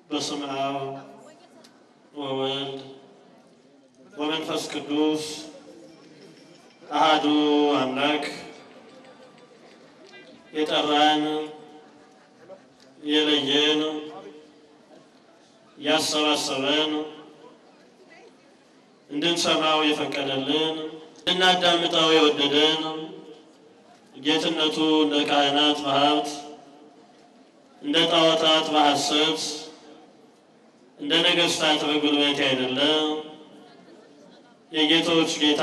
በስመ አብ ወወልድ ወመንፈስ ቅዱስ አሃዱ አምላክ የጠራን የለየን ያሰባሰበን እንድንሰማው የፈቀደልን እንድናዳምጠው የወደደን ጌትነቱ እንደ ካህናት በሀብት እንደ ጣዖታት በሐሰት እንደ ነገሥታት በጉልበት አይደለ የጌቶች ጌታ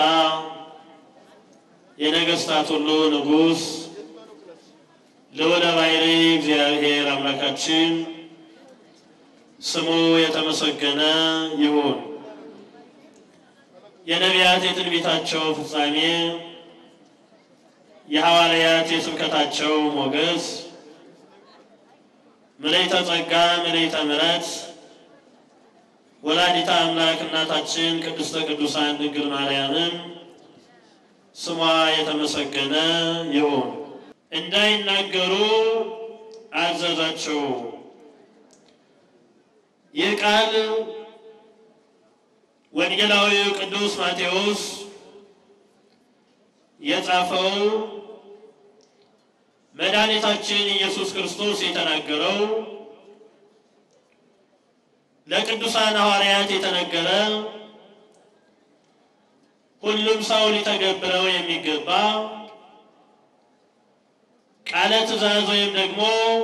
የነገሥታት ሁሉ ንጉሥ ልዑለ ባሕርይ እግዚአብሔር አምላካችን ስሙ የተመሰገነ ይሁን። የነቢያት የትንቢታቸው ፍጻሜ የሐዋርያት የስብከታቸው ሞገስ ምልዕተ ጸጋ ምልዕተ ምሕረት ወላዲተ አምላክ እናታችን ቅድስተ ቅዱሳን ድንግል ማርያምን ስሟ የተመሰገነ ይሁን። እንዳይናገሩ አዘዛቸው። ይህ ቃል ወንጌላዊው ቅዱስ ማቴዎስ የጻፈው መድኃኒታችን ኢየሱስ ክርስቶስ የተናገረው ለቅዱሳን ሐዋርያት የተነገረ ሁሉም ሰው ሊተገብረው የሚገባ ቃለ ትእዛዝ ወይም ደግሞ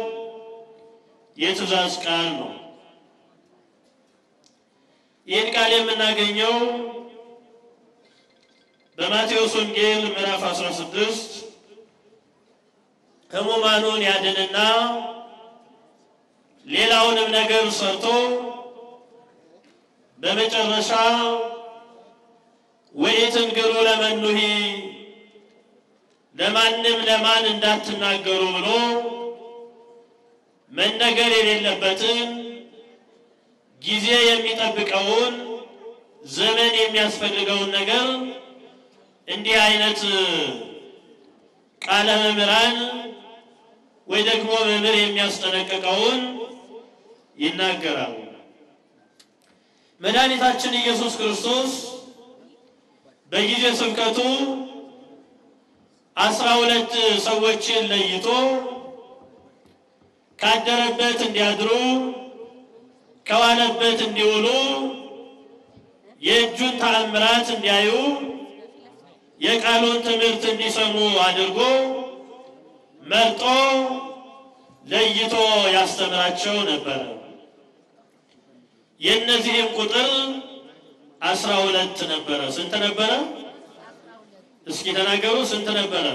የትእዛዝ ቃል ነው። ይህን ቃል የምናገኘው በማቴዎስ ወንጌል ምዕራፍ 16 ሕሙማኑን ያድንና ሌላውንም ነገር ሰርቶ በመጨረሻ ወኢትንግሩ ለመኑሂ ለማንም ለማን እንዳትናገሩ ብሎ መነገር የሌለበትን ጊዜ የሚጠብቀውን ዘመን የሚያስፈልገውን ነገር እንዲህ አይነት ቃለ መምህራን ወይ ደግሞ መምህር የሚያስጠነቅቀውን ይናገራሉ። መድኃኒታችን ኢየሱስ ክርስቶስ በጊዜ ስብከቱ አስራ ሁለት ሰዎችን ለይቶ ካደረበት እንዲያድሩ ከዋለበት እንዲውሉ የእጁን ተአምራት እንዲያዩ የቃሉን ትምህርት እንዲሰሙ አድርጎ መርጦ ለይቶ ያስተምራቸው ነበረ። የእነዚህም ቁጥር አስራ ሁለት ነበረ። ስንት ነበረ? እስኪ ተናገሩ። ስንት ነበረ?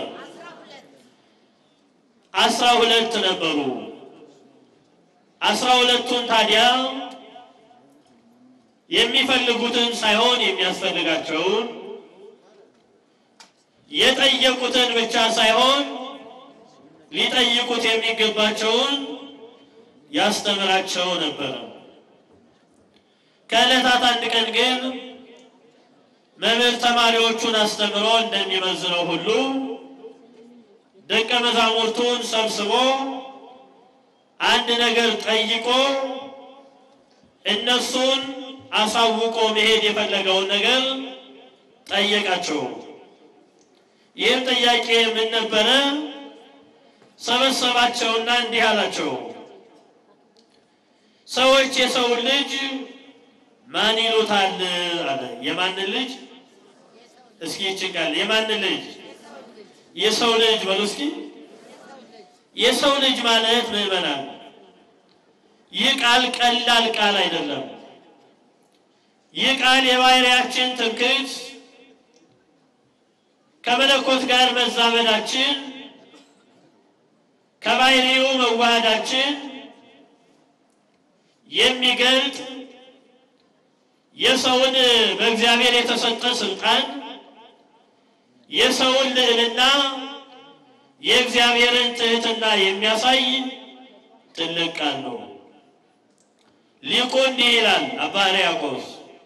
አስራ ሁለት ነበሩ። አስራ ሁለቱን ታዲያ የሚፈልጉትን ሳይሆን የሚያስፈልጋቸውን የጠየቁትን ብቻ ሳይሆን ሊጠይቁት የሚገባቸውን ያስተምራቸው ነበረ። ከዕለታት አንድ ቀን ግን መምህር ተማሪዎቹን አስተምሮ እንደሚመዝነው ሁሉ ደቀ መዛሙርቱን ሰብስቦ አንድ ነገር ጠይቆ እነሱን አሳውቆ መሄድ የፈለገውን ነገር ጠየቃቸው። ይህም ጥያቄ ምን ነበረ? ሰበሰባቸውና እንዲህ አላቸው፣ ሰዎች የሰውን ልጅ ማን ይሉታል አለ። የማንን ልጅ? እስኪ ይችቃል። የማንን ልጅ? የሰው ልጅ በሉ እስኪ። የሰው ልጅ ማለት ምዕመናን፣ ይህ ቃል ቀላል ቃል አይደለም። ይህ ቃል የባሕርያችን ትምክህት ከመለኮት ጋር መዛመዳችን ከባሕርዩ መዋሃዳችን የሚገልጥ የሰውን በእግዚአብሔር የተሰጠ ስልጣን የሰውን ልዕልና የእግዚአብሔርን ትህትና የሚያሳይ ትልቅ ቃል ነው። ሊቁ እንዲህ ይላል አባ ሕርያቆስ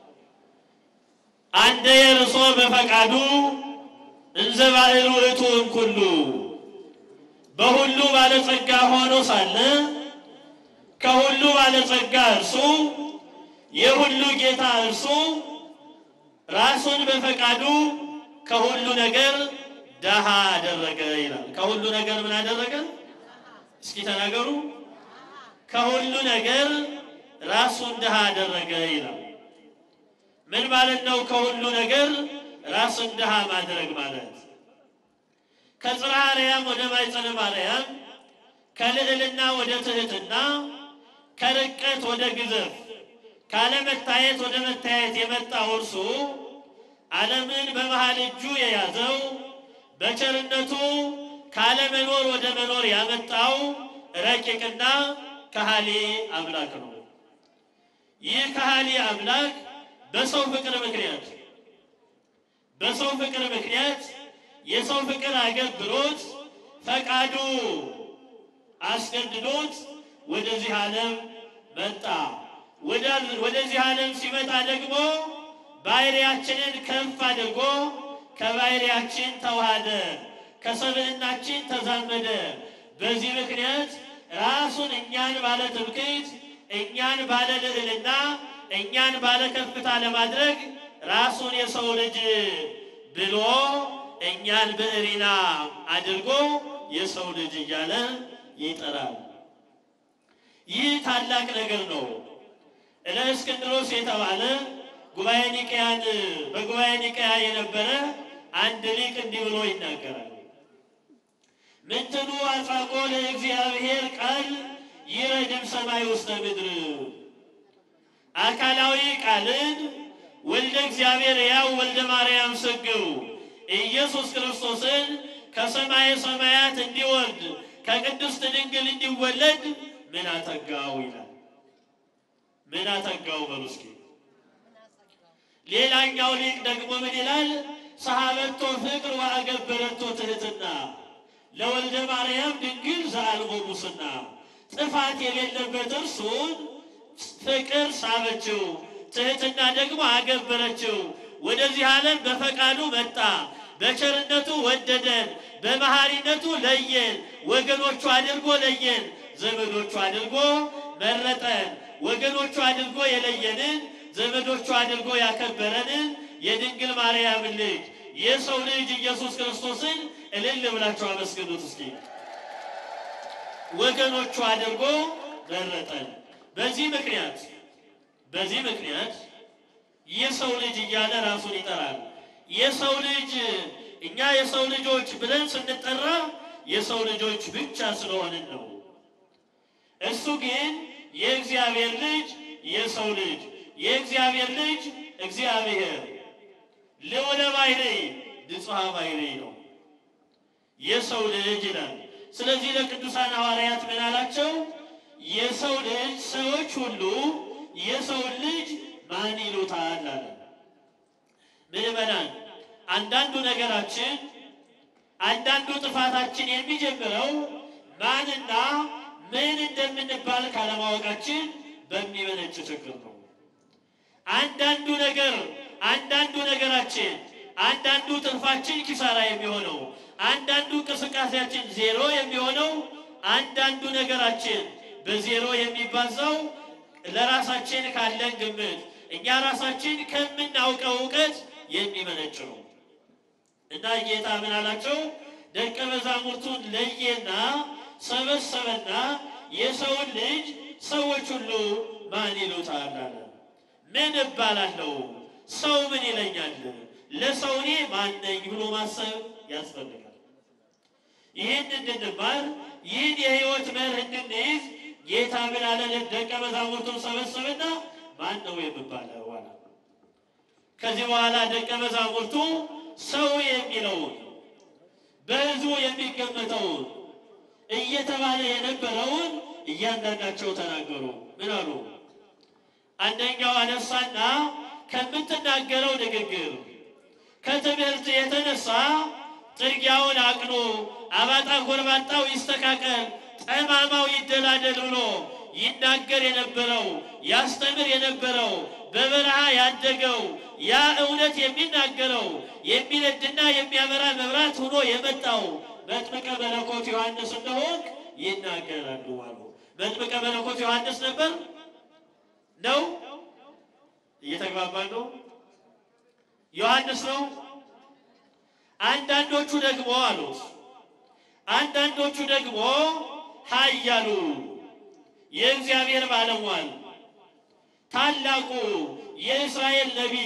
አንደ የርሶ በፈቃዱ እንዘ ባዕሉ እቱ እምኩሉ በሁሉ ባለጸጋ ሆኖ ሳለ ከሁሉ ባለጸጋ እርሱ የሁሉ ጌታ እርሱ ራሱን በፈቃዱ ከሁሉ ነገር ደሃ አደረገ ይላል። ከሁሉ ነገር ምን አደረገ? እስኪ ተናገሩ። ከሁሉ ነገር ራሱን ድሃ አደረገ ይላል። ምን ማለት ነው? ከሁሉ ነገር ራሱን ድሃ ማድረግ ማለት ከጽርሐ አርያም ወደ ማኅፀነ ማርያም፣ ከልዕልና ወደ ትሕትና፣ ከርቀት ወደ ግዘፍ፣ ካለመታየት ወደ መታየት የመጣው እርሱ ዓለምን በመሃል እጁ የያዘው በቸርነቱ ካለመኖር ወደ መኖር ያመጣው ረቂቅና ከሃሊ አምላክ ነው። ይህ ከሃሊ አምላክ በሰው ፍቅር ምክንያት በሰው ፍቅር ምክንያት የሰው ፍቅር አገብሮት ፈቃዱ አስገድዶት ወደዚህ ዓለም መጣ። ወደዚህ ዓለም ሲመጣ ደግሞ ባህሪያችንን ከፍ አድርጎ ከባህሪያችን ተዋሃደ፣ ከሰብዕናችን ተዛመደ። በዚህ ምክንያት ራሱን እኛን ባለ ትምክህት፣ እኛን ባለ ልዕልና፣ እኛን ባለ ከፍታ ለማድረግ ራሱን የሰው ልጅ ብሎ እኛን ብዕሪና አድርጎ የሰው ልጅ እያለ ይጠራል። ይህ ታላቅ ነገር ነው። እለእስክንድሮስ የተባለ ጉባኤ ኒቅያን በጉባኤ ኒቅያ የነበረ አንድ ሊቅ እንዲህ ብሎ ይናገራል። ምንትኑ አጽዋቆ ለእግዚአብሔር ቃል ይረድም ሰማይ ውስተ ምድር። አካላዊ ቃልን ወልደ እግዚአብሔር ያው ወልደ ማርያም ስግው ኢየሱስ ክርስቶስን ከሰማየ ሰማያት እንዲወርድ ከቅድስት ድንግል እንዲወለድ ምን አተጋው ይላል። ምን አተጋው በሉ እስኪ። ሌላኛው ሊቅ ደግሞ ምን ይላል? ሰሃበቶ ፍቅር ወአገበረቶ ትሕትና ለወልደ ማርያም ድንግል ዘአልቦ ሙስና። ጥፋት የሌለበት እርሱን ፍቅር ሳበችው፣ ትሕትና ደግሞ አገበረችው። ወደዚህ ዓለም በፈቃዱ መጣ። በቸርነቱ ወደደን፣ በመሐሪነቱ ለየን፣ ወገኖቹ አድርጎ ለየን፣ ዘመዶቹ አድርጎ መረጠን። ወገኖቹ አድርጎ የለየንን ዘመዶቹ አድርጎ ያከበረንን የድንግል ማርያም ልጅ የሰው ልጅ ኢየሱስ ክርስቶስን እልል ብላችሁ አመስግኑት እስኪ። ወገኖቹ አድርጎ መረጠን። በዚህ ምክንያት በዚህ ምክንያት የሰው ልጅ እያለ ራሱን ይጠራል። የሰው ልጅ እኛ የሰው ልጆች ብለን ስንጠራ የሰው ልጆች ብቻ ስለሆንን ነው። እሱ ግን የእግዚአብሔር ልጅ የሰው ልጅ የእግዚአብሔር ልጅ እግዚአብሔር ልዑለ ባሕርይ ንጹሐ ባሕርይ ነው። የሰው ልጅ ይላል። ስለዚህ ለቅዱሳን ሐዋርያት ምን አላቸው? የሰው ልጅ ሰዎች ሁሉ የሰውን ልጅ ማን ይሉታል አለ። ምዕመናን፣ አንዳንዱ ነገራችን አንዳንዱ ጥፋታችን የሚጀምረው ማንና ምን እንደምንባል ካለማወቃችን በሚመነጭ ችግር ነው። አንዳንዱ ነገር አንዳንዱ ነገራችን አንዳንዱ ትርፋችን ኪሳራ የሚሆነው አንዳንዱ እንቅስቃሴያችን ዜሮ የሚሆነው አንዳንዱ ነገራችን በዜሮ የሚባዛው ለራሳችን ካለን ግምት እኛ ራሳችን ከምናውቀው እውቀት የሚመነጭ ነው እና ጌታ ምን አላቸው? ደቀ መዛሙርቱን ለየና ሰበሰበና የሰውን ልጅ ሰዎች ሁሉ ማን ይሉታል አለ። ምን እባላለሁ? ሰው ምን ይለኛል? ለሰው እኔ ማን ነኝ ብሎ ማሰብ ያስፈልጋል። ይህን እንድንማር ይህን የሕይወት መርህ እንድንይዝ ጌታ ምን አለ? ደቀ መዛሙርቱን ሰበሰበና ማን ነው የምባለው አለ። ከዚህ በኋላ ደቀ መዛሙርቱ ሰው የሚለውን በሕዝቡ የሚገመተውን እየተባለ የነበረውን እያንዳንዳቸው ተናገሩ። ምን አሉ? አንደኛው አነሳና ከምትናገረው ንግግር ከትምህርት የተነሳ ጥርጊያውን አቅኑ፣ አባጣ ጎርባጣው ይስተካከል፣ ጠማማው ይደላደል ብሎ ይናገር የነበረው ያስተምር የነበረው በበረሃ ያደገው ያ እውነት የሚናገረው የሚነድና የሚያበራ መብራት ሆኖ የመጣው መጥምቀ መለኮት ዮሐንስ እንደሆንክ ይናገራሉ አሉ። መጥምቀ መለኮት ዮሐንስ ነበር ነው? እየተግባባን ነው? ዮሐንስ ነው? አንዳንዶቹ ደግሞ አሉት አንዳንዶቹ ደግሞ ኃያሉ የእግዚአብሔር ባለሟል ታላቁ የእስራኤል ነቢይ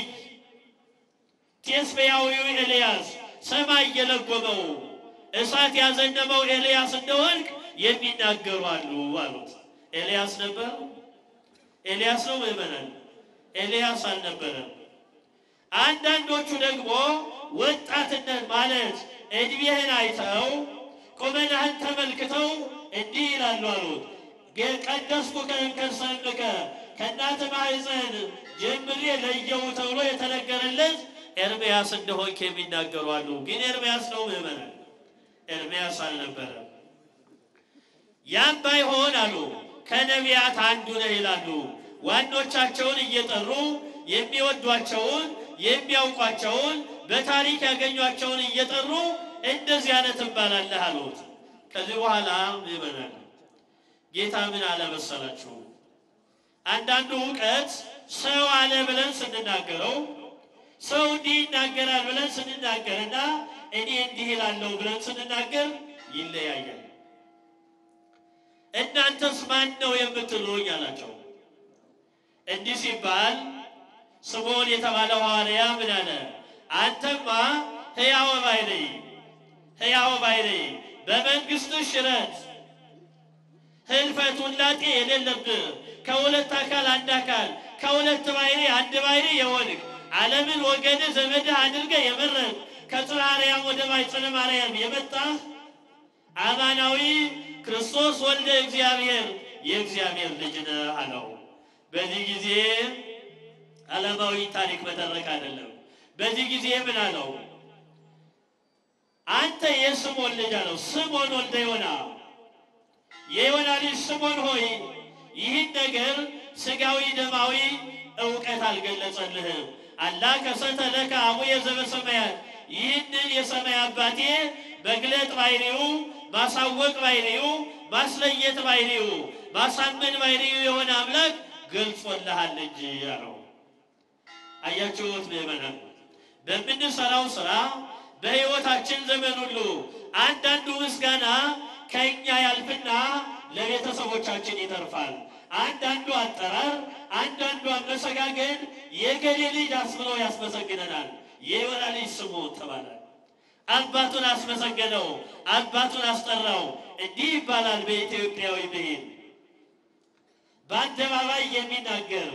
ቴስብያዊው ኤልያስ ሰማይ የለጎመው እሳት ያዘነበው ኤልያስ እንደሆንክ የሚናገሩ አሉ አሉት። ኤልያስ ነበር? ኤልያስ ነው ምእመናን? ኤልያስ አልነበረም። አንዳንዶቹ ደግሞ ወጣትነት ማለት ዕድሜህን አይተው ቁመናህን ተመልክተው እንዲህ ይላሉ አሉት ቀደስኩከ እምከርሰምከ ከእናት ማኅፀን ጀምሬ ለየው ተብሎ የተነገረለት ኤርምያስ እንደሆንክ የሚናገሩ አሉ። ግን ኤርምያስ ነው ምእመናን? ኤርምያስ አልነበረም። ያም ባይሆን አሉ ከነቢያት አንዱ ነህ ይላሉ። ዋኖቻቸውን እየጠሩ የሚወዷቸውን የሚያውቋቸውን በታሪክ ያገኟቸውን እየጠሩ እንደዚህ አይነት ትባላለህ አሉት። ከዚህ በኋላ ምእመናን ጌታ ምን አለ መሰላችሁ? አንዳንዱ እውቀት ሰው አለ ብለን ስንናገረው ሰው እንዲህ ይናገራል ብለን ስንናገርና እኔ እንዲህ እላለሁ ብለን ስንናገር ይለያያል። እናንተስ ማን ነው የምትሉኝ አላቸው። እንዲህ ሲባል ስምዖን የተባለው ሐዋርያ ምን አለ? አንተማ ሕያው ባሕርይ ሕያው ባሕርይ በመንግሥትህ ሽረት ህልፈት ውላጤ የሌለብህ ከሁለት አካል አንድ አካል ከሁለት ባሕርይ አንድ ባሕርይ የሆንህ ዓለምን ወገንህ ዘመድህ አድርገህ የመረጥ ከጽርሐ አርያም ወደ ማኅፀነ ማርያም የመጣህ አማናዊ ክርስቶስ ወልደ እግዚአብሔር የእግዚአብሔር ልጅ ነህ አለው። በዚህ ጊዜ ዓለማዊ ታሪክ መተረክ አይደለም። በዚህ ጊዜ ምን አለው? አንተ የስምዖን ልጅ አለው። ስምዖን ወልደ ዮና የዮና ልጅ ስምዖን ሆይ ይህን ነገር ሥጋዊ ደማዊ እውቀት አልገለጸልህም። አላ ከሰተ ለከ አቡየ ዘበሰማያት ይህንን የሰማይ አባቴ መግለጥ ባሕርዩ ማሳወቅ ባሕርዩ ማስለየት ባሕርዩ ማሳመን ባሕርዩ የሆነ አምላክ ገልጾልሃል እንጂ አለው። አያችሁት ምእመናን፣ በምንሰራው ስራ በሕይወታችን ዘመን ሁሉ አንዳንዱ ምስጋና ከእኛ ያልፍና ለቤተሰቦቻችን ይተርፋል። አንዳንዱ አጠራር፣ አንዳንዱ አመሰጋገን የገሌ ልጅ አስብሎ ያስመሰግነናል። የዮና ልጅ ስምዖን ተባለ። አባቱን አስመሰገነው፣ አባቱን አስጠራው። እንዲህ ይባላል በኢትዮጵያዊ ብሂል በአደባባይ የሚናገር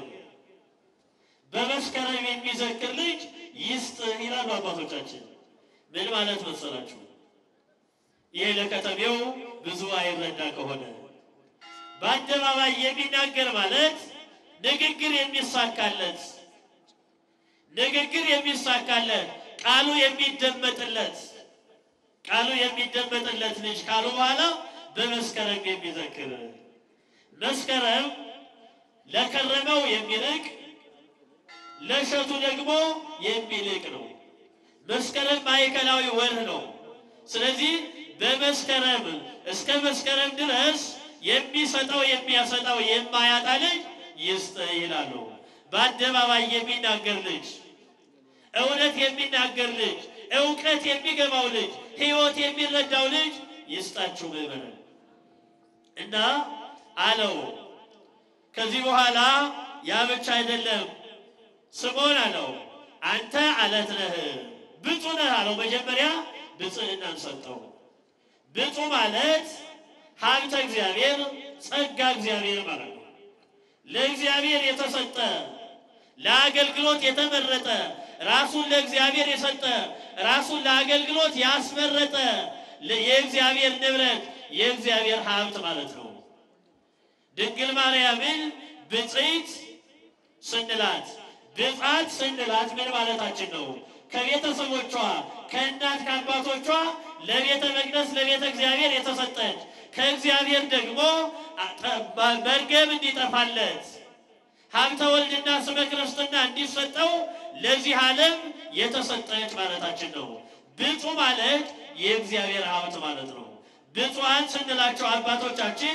በመስከረም የሚዘክር ልጅ ይስጥ ይላሉ አባቶቻችን። ምን ማለት መሰላችሁ? ይሄ ለከተሜው ብዙ አይረዳ ከሆነ በአደባባይ የሚናገር ማለት ንግግር የሚሳካለት ንግግር የሚሳካለት ቃሉ የሚደመጥለት ቃሉ የሚደመጥለት ልጅ ካሉ በኋላ በመስከረም የሚዘክር መስከረም ለከረመው የሚልቅ ለእሸቱ ደግሞ የሚልቅ ነው። መስከረም ማዕከላዊ ወር ነው። ስለዚህ በመስከረም እስከ መስከረም ድረስ የሚሰጠው የሚያሰጠው የማያጣ ልጅ ይስጥ ይላሉ። በአደባባይ የሚናገር ልጅ፣ እውነት የሚናገር ልጅ፣ እውቀት የሚገባው ልጅ፣ ሕይወት የሚረዳው ልጅ ይስጣችሁ ምእመናን እና አለው። ከዚህ በኋላ ያ ብቻ አይደለም። ስምዖን አለው አንተ አለት ነህ ብፁዕ ነህ አለው። መጀመሪያ ብፅዕናን ሰጠው። ብፁዕ ማለት ሀብተ እግዚአብሔር ጸጋ እግዚአብሔር ማለት ነው። ለእግዚአብሔር የተሰጠ ለአገልግሎት የተመረጠ ራሱን ለእግዚአብሔር የሰጠ ራሱን ለአገልግሎት ያስመረጠ የእግዚአብሔር ንብረት የእግዚአብሔር ሀብት ማለት ነው። ድንግል ማርያምን ብፅዕት ስንላት ብፅዓት ስንላት ምን ማለታችን ነው? ከቤተሰቦቿ ከእናት ከአባቶቿ ለቤተ መቅደስ ለቤተ እግዚአብሔር የተሰጠች ከእግዚአብሔር ደግሞ መርገም እንዲጠፋለት ሀብተ ወልድና ስመ ክርስትና እንዲሰጠው ለዚህ ዓለም የተሰጠች ማለታችን ነው። ብፁዕ ማለት የእግዚአብሔር ሀብት ማለት ነው። ብፁዓን ስንላቸው አባቶቻችን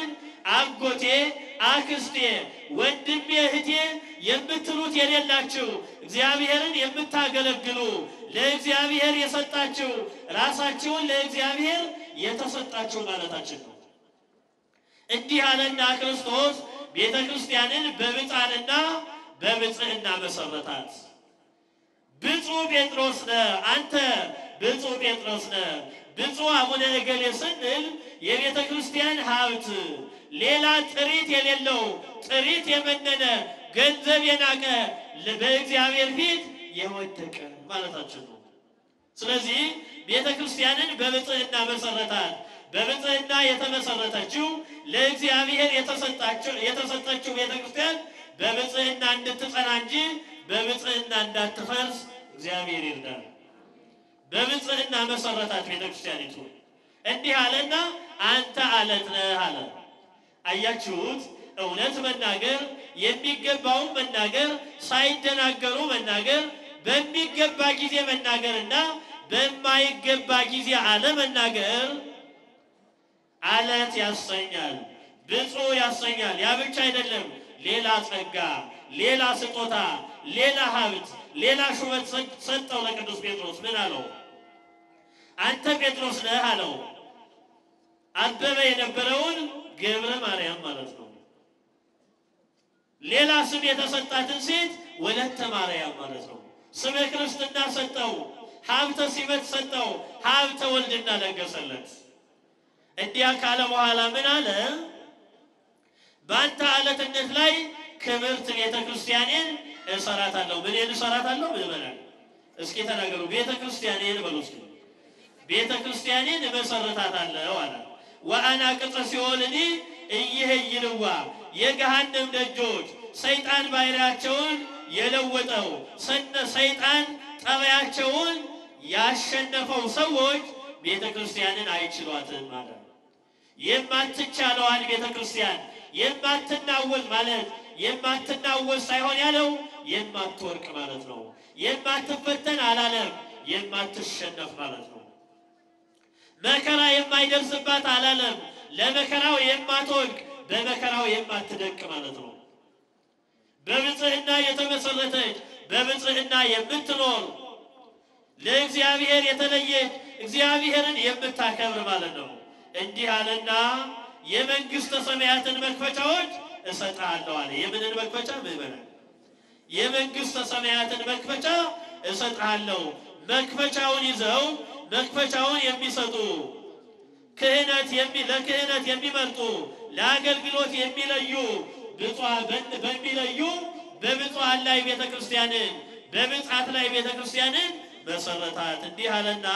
አጎቴ፣ አክስቴ፣ ወንድሜ፣ እህቴ የምትሉት የሌላችሁ እግዚአብሔርን የምታገለግሉ ለእግዚአብሔር የሰጣችሁ ራሳችሁን ለእግዚአብሔር የተሰጣችሁ ማለታችን ነው። እንዲህ አለና ክርስቶስ ቤተ ክርስቲያንን በብፃንና በብፅዕና መሰረታት። ብፁዕ ጴጥሮስ ነህ አንተ ብፁዕ ጴጥሮስ ነህ። ብፁዕ አቡነ እገሌ ስንል የቤተ ክርስቲያን ሀብት ሌላ ጥሪት የሌለው ጥሪት የመነነ ገንዘብ የናቀ በእግዚአብሔር ፊት የወደቀ ማለታችን ነው። ስለዚህ ቤተ ክርስቲያንን በብፅዕና መሰረታት። በብፅዕና የተመሰረተችው ለእግዚአብሔር የተሰጠችው ቤተ ክርስቲያን በብፅዕና እንድትጸና እንጂ በብፅዕና እንዳትፈርስ እግዚአብሔር ይርዳል። በብፅዕና መሰረታት ቤተ ክርስቲያኒቱ። እንዲህ አለና አንተ አለት ነህ አለ። አያችሁት? እውነት መናገር የሚገባውን መናገር፣ ሳይደናገሩ መናገር፣ በሚገባ ጊዜ መናገርና በማይገባ ጊዜ አለመናገር አለት ያሰኛል፣ ብፁዕ ያሰኛል። ያ ብቻ አይደለም፣ ሌላ ጸጋ፣ ሌላ ስጦታ፣ ሌላ ሀብት፣ ሌላ ሹመት ሰጠው ለቅዱስ ጴጥሮስ። ምን አለው? አንተ ጴጥሮስ ነህ አለው። አበበ የነበረውን ገብረ ማርያም ማለት ነው። ሌላ ስም የተሰጣትን ሴት ወለተ ማርያም ማለት ነው። ስመ ክርስትና ሰጠው፣ ሀብተ ሲመት ሰጠው፣ ሀብተ ወልድና ለገሰለት። እንዲያ ካለ በኋላ ምን አለ? በአንተ አለትነት ላይ ክብርት ቤተ ክርስቲያኔን እሰራታለሁ። ምንን እሰራታለሁ? ምን በላል? እስኪ ተናገሩ። ቤተ ክርስቲያኔን በሉ እስኪ። ቤተ ክርስቲያኔን እመሰርታታለሁ አለ። ወአና ቅጽ ሲኦልኒ እይህይልዋ የገሃነም ደጆች ሰይጣን ባሕርያቸውን የለወጠው ሰነ ሰይጣን ጠባያቸውን ያሸነፈው ሰዎች ቤተ ክርስቲያንን አይችሏትም ማለት ነው። የማትቻለዋን ቤተ ክርስቲያን የማትናወጥ ማለት የማትናወጥ ሳይሆን ያለው የማትወርቅ ማለት ነው። የማትፈተን አላለም፣ የማትሸነፍ ማለት ነው። መከራ የማይደርስባት አላለም፣ ለመከራው የማትወድቅ በመከራው የማትደቅ ማለት ነው። በብፅዕና የተመሰረተች በብፅዕና የምትኖር ለእግዚአብሔር የተለየች እግዚአብሔርን የምታከብር ማለት ነው። እንዲህ አለና የመንግሥተ ሰማያትን መክፈቻዎች እሰጥሃለሁ አለ። የምንን መክፈቻ ምዕመናን? የመንግሥተ ሰማያትን መክፈቻ እሰጥሃለሁ። መክፈቻውን ይዘው መክፈቻውን የሚሰጡ ክህነት ለክህነት የሚመርጡ ለአገልግሎት የሚለዩ በሚለዩ በብፁዓን ላይ ቤተ ክርስቲያንን በብፅዓት ላይ ቤተ ክርስቲያንን መሰረታት። እንዲህ አለና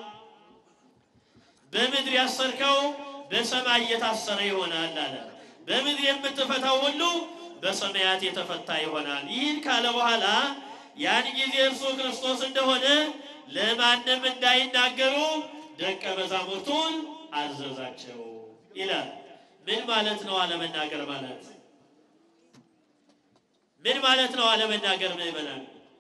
በምድር ያሰርከው በሰማይ እየታሰረ ይሆናል አለ። በምድር የምትፈታው ሁሉ በሰማያት የተፈታ ይሆናል። ይህን ካለ በኋላ ያን ጊዜ እርሱ ክርስቶስ እንደሆነ ለማንም እንዳይናገሩ ደቀ መዛሙርቱን አዘዛቸው ይላል። ምን ማለት ነው አለመናገር ማለት? ምን ማለት ነው አለመናገር? ምዕመናን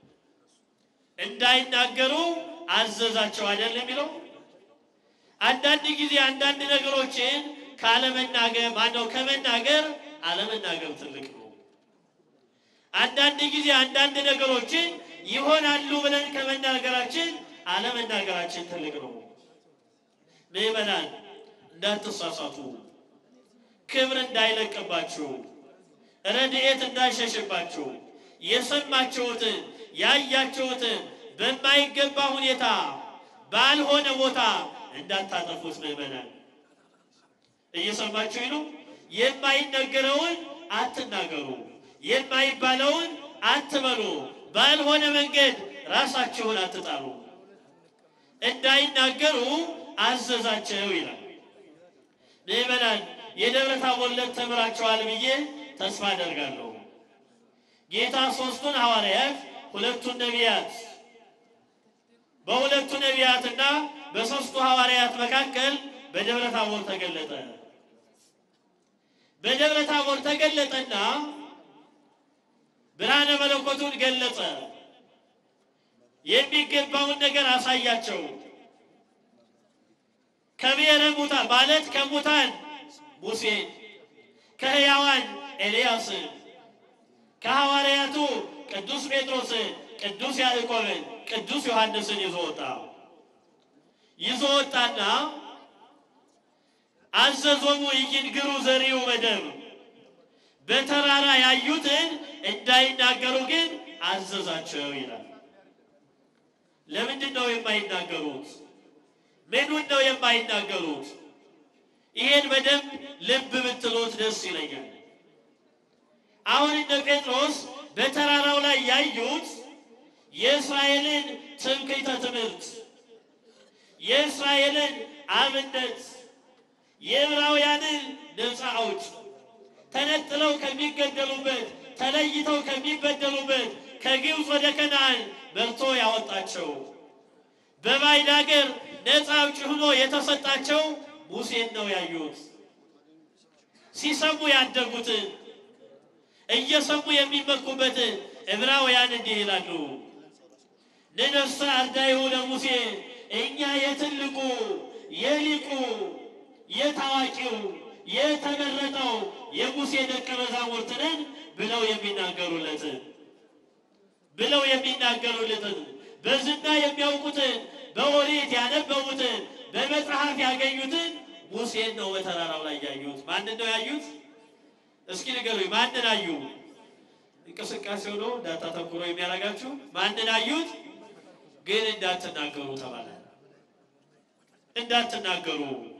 እንዳይናገሩ አዘዛቸው አይደል የሚለው አንዳንድ ጊዜ አንዳንድ ነገሮችን ካለመናገር ማነው ከመናገር አለመናገር ትልቅ ነው። አንዳንድ ጊዜ አንዳንድ ነገሮችን ይሆናሉ ብለን ከመናገራችን አለመናገራችን ትልቅ ነው። ምዕመናን እንዳትሳሳቱ፣ ክብር እንዳይለቅባችሁ፣ ረድኤት እንዳይሸሽባችሁ፣ የሰማችሁትን ያያችሁትን በማይገባ ሁኔታ ባልሆነ ቦታ እንዳታጠፉት ምዕመናን እየሰማችሁ ነው። የማይነገረውን አትናገሩ፣ የማይባለውን አትበሉ፣ ባልሆነ መንገድ ራሳችሁን አትጣሉ። እንዳይናገሩ አዘዛቸው ይላል። ምዕመናን የደብረ ታቦር ዕለት ተምራችኋል ብዬ ተስፋ አደርጋለሁ። ጌታ ሦስቱን ሐዋርያት ሁለቱን ነቢያት በሁለቱ ነቢያትና በሦስቱ ሐዋርያት መካከል በደብረ ታቦር ተገለጠ። በደብረ ታቦር ተገለጠና ብርሃነ መለኮቱን ገለጸ። የሚገባውን ነገር አሳያቸው። ከብሔረ ሙታን ማለት ከሙታን ሙሴን ከሕያዋን ኤልያስን ከሐዋርያቱ ቅዱስ ጴጥሮስን፣ ቅዱስ ያዕቆብን፣ ቅዱስ ዮሐንስን ይዞ ወጣ። ይዞ ወጣና አዘዞሙ ይንግሩ ዘሪው በደም በተራራ ያዩትን እንዳይናገሩ ግን አዘዛቸው ይላል። ለምንድን ነው የማይናገሩት? ምኑን ነው የማይናገሩት? ይሄን በደንብ ልብ ብትሉት ደስ ይለኛል። አሁን እነ ጴጥሮስ በተራራው ላይ ያዩት የእስራኤልን ትምክህተ ትምህርት፣ የእስራኤልን አብነት፣ የዕብራውያንን ነፃ አውጭ ተነጥለው ከሚገደሉበት ተለይተው ከሚበደሉበት ከግብፅ ወደ ከነዓን መርቶ ያወጣቸው በባዕድ አገር ነፃ አውጪ ሆኖ የተሰጣቸው ሙሴን ነው ያዩት። ሲሰሙ ያደጉትን እየሰሙ የሚመኩበትን ዕብራውያን እንዲህ ይላሉ፣ ንነሳ አርዳይሁ ለሙሴ እኛ የትልቁ የሊቁ የታዋቂው የተመረጠው የሙሴ ደቀ መዛሙርት ነን ብለው የሚናገሩለትን ብለው የሚናገሩለትን በዝና የሚያውቁትን በኦሪት ያነበቡትን በመጽሐፍ ያገኙትን ሙሴን ነው በተራራው ላይ ያዩት። ማንን ነው ያዩት? እስኪ ንገሩኝ፣ ማንን አዩ? እንቅስቃሴው ነው እንዳታተኩሮ የሚያደርጋችሁ። ማንን አዩት? ግን እንዳትናገሩ ተባለ። እንዳትናገሩ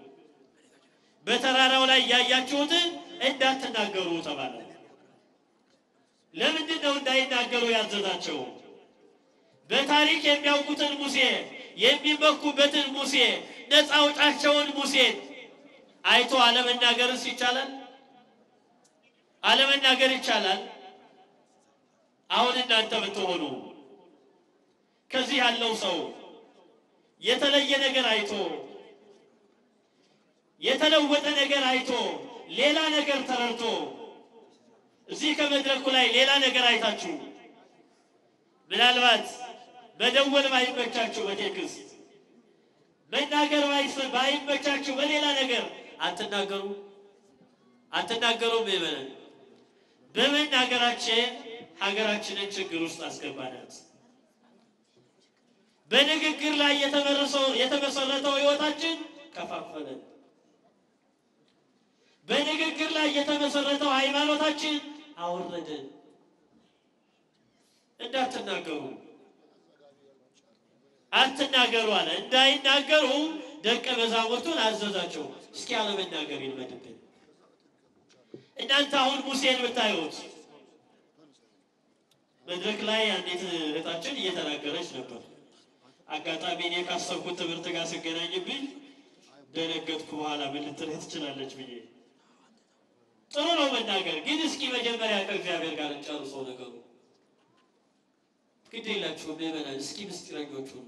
በተራራው ላይ ያያችሁትን እንዳትናገሩ ተባለ። ለምንድን ነው እንዳይናገሩ ያዘዛቸው? በታሪክ የሚያውቁትን ሙሴ የሚመኩበትን ሙሴ ነፃ አውጫቸውን ሙሴን አይቶ አለመናገርስ ይቻላል? አለመናገር ይቻላል? አሁን እናንተ ብትሆኑ ከዚህ ያለው ሰው የተለየ ነገር አይቶ የተለወጠ ነገር አይቶ ሌላ ነገር ተረድቶ እዚህ ከመድረኩ ላይ ሌላ ነገር አይታችሁ ምናልባት መደወል ባይመቻችሁ በቴክስት መናገር ባይስ- ባይመቻችሁ በሌላ ነገር አትናገሩ አትናገሩም። ይበለን በመናገራችን ሀገራችንን ችግር ውስጥ አስገባናት። በንግግር ላይ የተመረሰው የተመሰረተው ሕይወታችን ከፋፈለን። በንግግር ላይ የተመሰረተው ሃይማኖታችን አወረደን። እንዳትናገሩ አትናገሩ አለ። እንዳይናገሩ ደቀ መዛሙርቱን አዘዛቸው። እስኪ አለመናገር ይልመድብን። እናንተ አሁን ሙሴን ብታዩት መድረክ ላይ አንዲት እህታችን እየተናገረች ነበር። አጋጣሚ እኔ ካሰብኩት ትምህርት ጋር ስገናኝብኝ ደነገጥኩ። በኋላ ምን ልትልህ ትችላለች ብዬ ጥሩ ነው መናገር፣ ግን እስኪ መጀመሪያ ከእግዚአብሔር ጋር እንጨርሰው ነገሩ። ግድ የላችሁም ምዕመናን፣ እስኪ ምስጢረኞቹ ነው።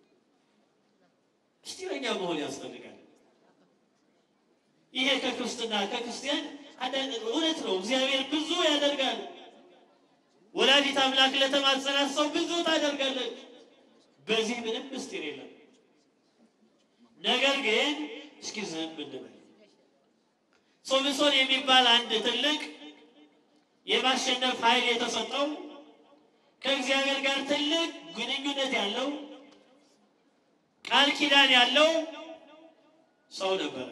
ምስጢረኛ መሆን ያስፈልጋል። ይሄ ከክርስትና ከክርስቲያን አንዳንድ እውነት ነው። እግዚአብሔር ብዙ ያደርጋል። ወላዲት አምላክ ለተማጸናት ሰው ብዙ ታደርጋለች። በዚህ ምንም ምስጢር የለም። ነገር ግን እስኪ ዝም እንበል። ሶምሶን የሚባል አንድ ትልቅ የማሸነፍ ኃይል የተሰጠው ከእግዚአብሔር ጋር ትልቅ ግንኙነት ያለው ቃል ኪዳን ያለው ሰው ነበረ።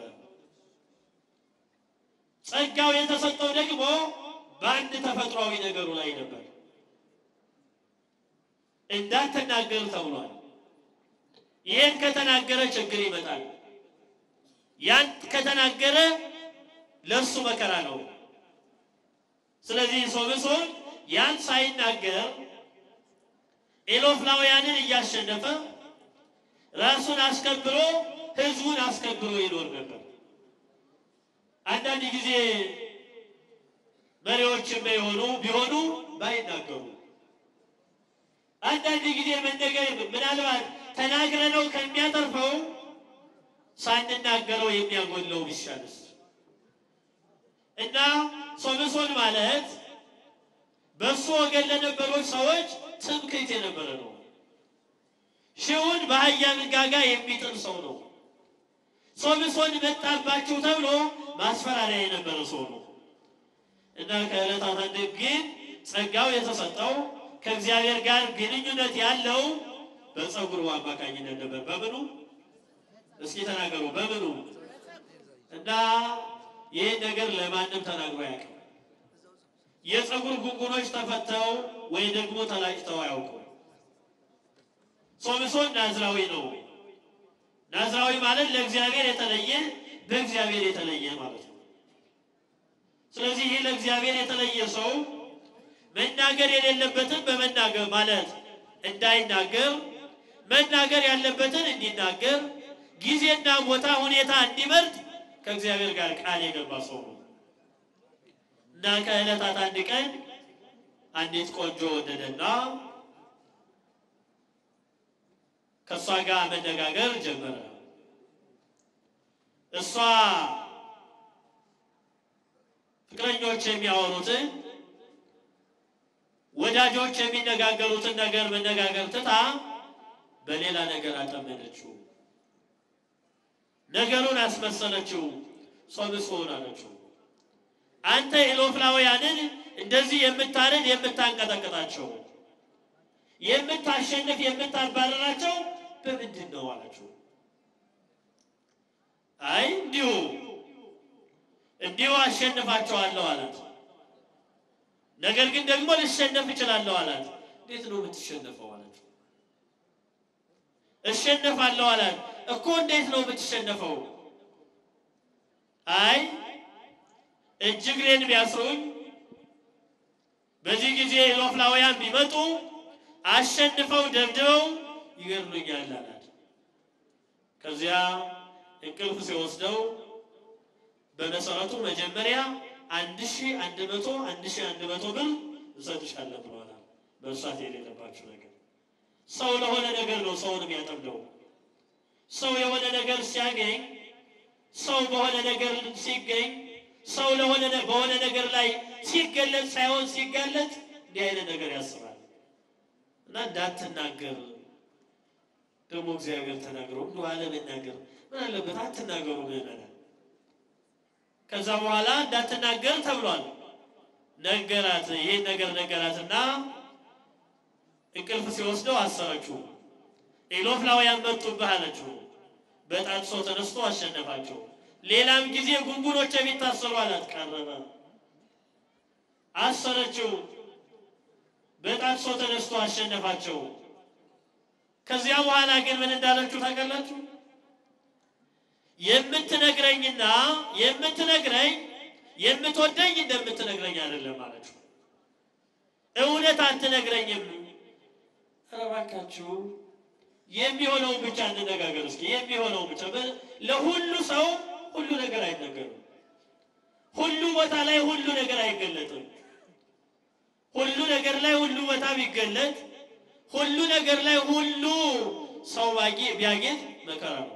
ጸጋው የተሰጠው ደግሞ በአንድ ተፈጥሯዊ ነገሩ ላይ ነበር። እንዳትናገር ተብሏል። ይህን ከተናገረ ችግር ይመጣል። ያን ከተናገረ ለእሱ መከራ ነው። ስለዚህ ሶምሶን ያን ሳይናገር ኤሎፍላውያንን እያሸነፈ ራሱን አስከብሮ ሕዝቡን አስከብሮ ይኖር ነበር። አንዳንድ ጊዜ መሪዎችም የሆኑ ቢሆኑ ባይናገሩ አንዳንድ ጊዜ መነገር ምናልባት ተናግረነው ከሚያተርፈው ሳንናገረው የሚያጎለው ቢሻልስ እና ሶምሶን ማለት በእሱ ወገን ለነበሩት ሰዎች ትምክህት የነበረ ነው። ሺውን በአህያ መንጋጋ የሚጥል ሰው ነው። ሶምሶን መጣባችሁ ተብሎ ማስፈራሪያ የነበረ ሰው ነው። እና ከዕለታት አንድ ግን ጸጋው የተሰጠው ከእግዚአብሔር ጋር ግንኙነት ያለው በፀጉሩ አማካኝነት ነበር። በምኑ እስኪ ተናገሩ፣ በምኑ እና ይህን ነገር ለማንም ተናግሮ አያውቅም። የፀጉር ጉንጉኖች ተፈተው ወይ ደግሞ ተላጭተው አያውቁም። ሶምሶን ናዝራዊ ነው። ናዝራዊ ማለት ለእግዚአብሔር የተለየ በእግዚአብሔር የተለየ ማለት ነው። ስለዚህ ይህ ለእግዚአብሔር የተለየ ሰው መናገር የሌለበትን በመናገር ማለት እንዳይናገር፣ መናገር ያለበትን እንዲናገር፣ ጊዜና ቦታ ሁኔታ እንዲመርጥ ከእግዚአብሔር ጋር ቃል የገባ ሰው ነው እና ከዕለታት አንድ ቀን አንዲት ቆንጆ ወደደና ከእሷ ጋር መነጋገር ጀመረ። እሷ ፍቅረኞች የሚያወሩትን ወዳጆች የሚነጋገሩትን ነገር መነጋገር ትታ በሌላ ነገር አጠመደችው። ነገሩን አስመሰለችው። ሶምሶን አለችው፣ አንተ ኢሎፍላውያንን እንደዚህ የምታርድ የምታንቀጠቅጣቸው፣ የምታሸንፍ የምታባረራቸው በምንድን ነው አለችው። አይ እንዲሁ እንዲሁ አሸንፋቸዋለሁ አላት። ነገር ግን ደግሞ ልሸነፍ እችላለሁ አላት። እንዴት ነው የምትሸነፈው አለችው። እሸነፋለሁ አላት። እኮ እንዴት ነው የምትሸነፈው? አይ እጅ እግሬን ቢያስሩኝ በዚህ ጊዜ ኢሎፍላውያን ቢመጡ አሸንፈው ደብድበው ይገድሉኛል አላት። ከዚያ እንቅልፍ ሲወስደው በመሰረቱ መጀመሪያ አንድ ሺ አንድ መቶ አንድ ሺ አንድ መቶ ብር እሰጥሻለሁ ብለዋል። መርሳት የሌለባችሁ ነገር ሰው ለሆነ ነገር ነው ሰውን የሚያጠምደው። ሰው የሆነ ነገር ሲያገኝ፣ ሰው በሆነ ነገር ሲገኝ፣ ሰው ለሆነ በሆነ ነገር ላይ ሲገለጽ ሳይሆን ሲጋለጥ እንዲህ አይነት ነገር ያስባል እና እንዳትናገር ደግሞ እግዚአብሔር ተናግሮ እንዲ አለመናገር ምን አለበት? አትናገሩ ምዕመናን። ከዛ በኋላ እንዳትናገር ተብሏል። ነገራት፣ ይሄን ነገር ነገራትና እንቅልፍ ሲወስደው አሰረችው። ኢሎፍላውያን መጡብህ አለችው። በጣጥሶ ተነስቶ አሸነፋቸው። ሌላም ጊዜ ጉንጉኖች የሚታሰሩ አላት። ቀረበ፣ አሰረችው። በጣጥሶ ተነስቶ አሸነፋቸው። ከዚያ በኋላ ግን ምን እንዳለችው ታውቃላችሁ? የምትነግረኝና የምትነግረኝ የምትወደኝ እንደምትነግረኝ አይደለም አለችው። እውነት አትነግረኝም። ኧረ እባካችሁ የሚሆነውን ብቻ እንነጋገር እስኪ። የሚሆነውን ብቻ ለሁሉ ሰው ሁሉ ነገር አይነገርም። ሁሉ ቦታ ላይ ሁሉ ነገር አይገለጥም። ሁሉ ነገር ላይ ሁሉ ቦታ ቢገለጥ ሁሉ ነገር ላይ ሁሉ ሰው ቢያጌጥ መከራ ነው።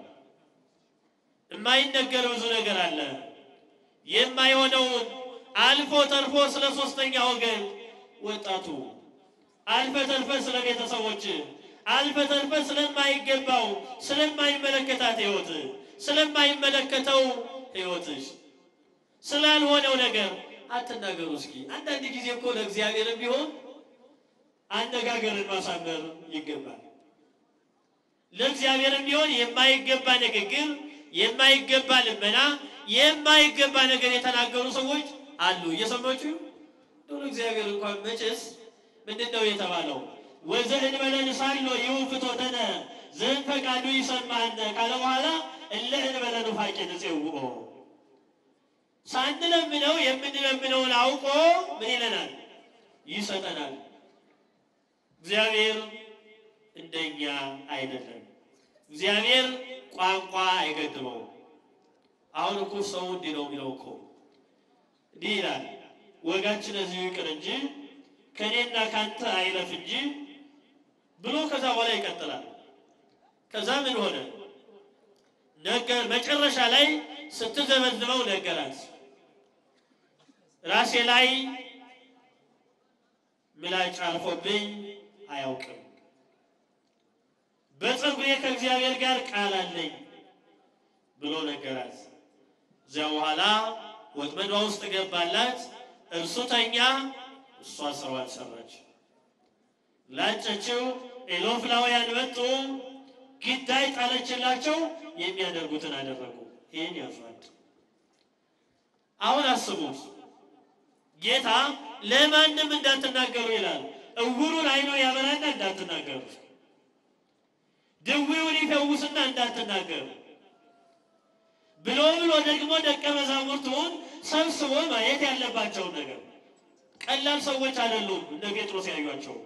የማይነገር ብዙ ነገር አለ። የማይሆነውን አልፎ ተርፎ ስለ ሶስተኛ ወገን ወጣቱ አልፈ ተርፈ ስለ ቤተሰቦች አልፈ ተርፈ ስለማይገባው ስለማይመለከታት ህይወት ስለማይመለከተው ህይወትሽ ስላልሆነው ነገር አትናገሩ። እስኪ አንዳንድ ጊዜ እኮ ለእግዚአብሔርም ቢሆን አነጋገርን ማሳመር ይገባል። ለእግዚአብሔርም ቢሆን የማይገባ ንግግር፣ የማይገባ ልመና፣ የማይገባ ነገር የተናገሩ ሰዎች አሉ። እየሰማችሁ እንደው እግዚአብሔር እንኳን መቼስ ምንድን ነው የተባለው? ወዘእንበለ ንሳሎ ይሁ ፍትወተነ ዘእንፈቃዱ ይሰማነ ካለ በኋላ እለ እንበለ ኑፋቄ ንፄውኦ ሳንለምነው የምንለምነውን አውቆ ምን ይለናል? ይሰጠናል። እግዚአብሔር እንደኛ አይደለም። እግዚአብሔር ቋንቋ አይገድበውም። አሁን እኮ ሰው እንዲህ ነው የሚለው እኮ እንዲህ ይላል፣ ወጋችን እዚሁ ይቅር እንጂ ከእኔና ካንተ አይለፍ እንጂ ብሎ ከዛ በኋላ ይቀጥላል። ከዛ ምን ሆነ ነገር መጨረሻ ላይ ስትዘመዝመው ነገራት። ራሴ ላይ ምላጭ አልፎብኝ አያውቅም። በፀጉሬ ከእግዚአብሔር ጋር ቃል አለኝ ብሎ ነገራት። እዚያ በኋላ ወጥመዷ ውስጥ ገባላት። እርሱ ተኛ፣ እሷ ስራዋን ሰራች። ላጨችው፣ ኤሎፍላውያን መጡ፣ ግዳይ ጣለችላቸው፣ የሚያደርጉትን አደረጉ። ይህን ያዟል። አሁን አስቡት፣ ጌታ ለማንም እንዳትናገሩ ይላል። እውሩን አይኖ ያበራና እንዳትናገሩ፣ ድዊውን ይፈውስና እንዳትናገሩ ብሎ ብሎ ደግሞ ደቀ መዛሙርቱን ሰብስቦ ማየት ያለባቸውን ነገር ቀላል ሰዎች አይደሉም። እነ ጴጥሮስ ያዩቸው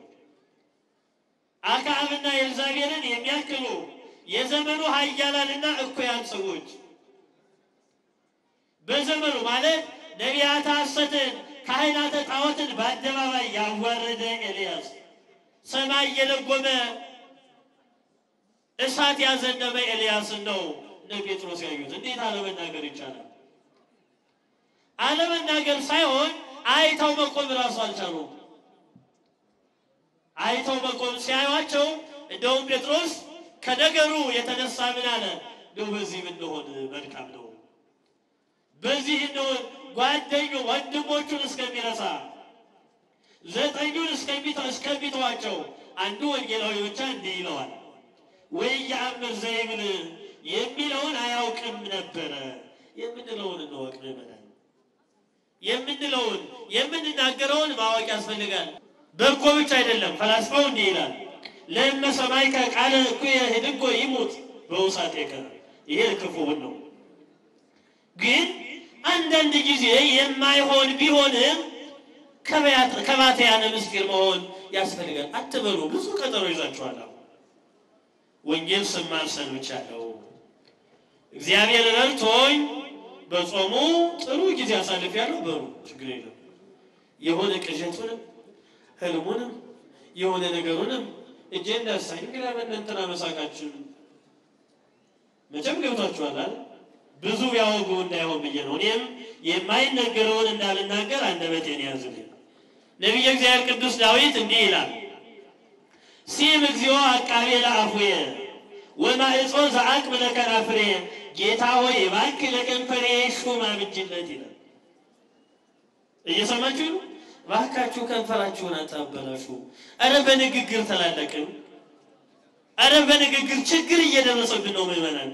አክዓብና ኤልዛቤልን የሚያክሉ የዘመኑ ኃያላንና እኩያን ሰዎች በዘመኑ ማለት ነቢያተ ሐሰትን ካህናተ ጣዖትን በአደባባይ ያዋረደ ኤልያስ ሰማይ የለጎመ እሳት ያዘነበ ኤልያስን ነው እነ ጴጥሮስ ያዩት። እንዴት አለመናገር ይቻላል? አለመናገር ሳይሆን አይተው መቆም እራሱ አልቻሉም። አይተው መቆም ሲያዩቸው እንደውም ጴጥሮስ ከነገሩ የተነሳ ምን አለ? እንደው በዚህ ብንሆን መልካም ነው፣ በዚህ እንሆን ጓደኙ ወንድሞቹን እስከሚረሳ ዘጠኙን እስከሚተዋቸው አንዱ ወንጌላዊ ብቻ እንዲህ ይለዋል ወይ የአምር ዘይብል የሚለውን አያውቅም ነበረ። የምንለውን እንወቅ ምዕመናን፣ የምንለውን የምንናገረውን ማወቅ ያስፈልጋል። በጎ ብቻ አይደለም። ፈላስፋው እንዲህ ይላል ለእመ ሰማዕከ ቃለ እኩየ ህድጎ ይሙት በውሳጤከ። ይሄ ክፉውን ነው። ግን አንዳንድ ጊዜ የማይሆን ቢሆንም ከባትያነ ምስጢር መሆን ያስፈልጋል። አትበሉ፣ ብዙ ቀጠሮ ይዛችኋል። ወንጌል ስማር ሰንብቻለሁ። እግዚአብሔር ረድቶኝ በጾሙ ጥሩ ጊዜ አሳልፌያለሁ። በሩ ችግር የለም። የሆነ ቅዠቱንም ህልሙንም የሆነ ነገሩንም እጄ እንዳሳኝ እንግዲህ በእነንትና መሳቃችን መቼም ገብቷችኋል። ብዙ ቢያወጉ እንዳይሆን ብዬ ነው። እኔም የማይነገረውን እንዳልናገር አንደበቴን ያዝልኝ። ነቢየ እግዚአብሔር ቅዱስ ዳዊት እንዲህ ይላል ሲም እግዚኦ አቃቤ ለአፉየ ወማዕጾ ዘአቅብ ለከናፍሬ ጌታ ሆይ እባክህ ለከንፈሬ ሹም አብጅለት ይላል። እየሰማችሁ ነው? እባካችሁ ከንፈራችሁን አታበላሹ። አረ በንግግር ተላለቅን። አረ በንግግር ችግር እየደረሰብን ነው ምዕመናን።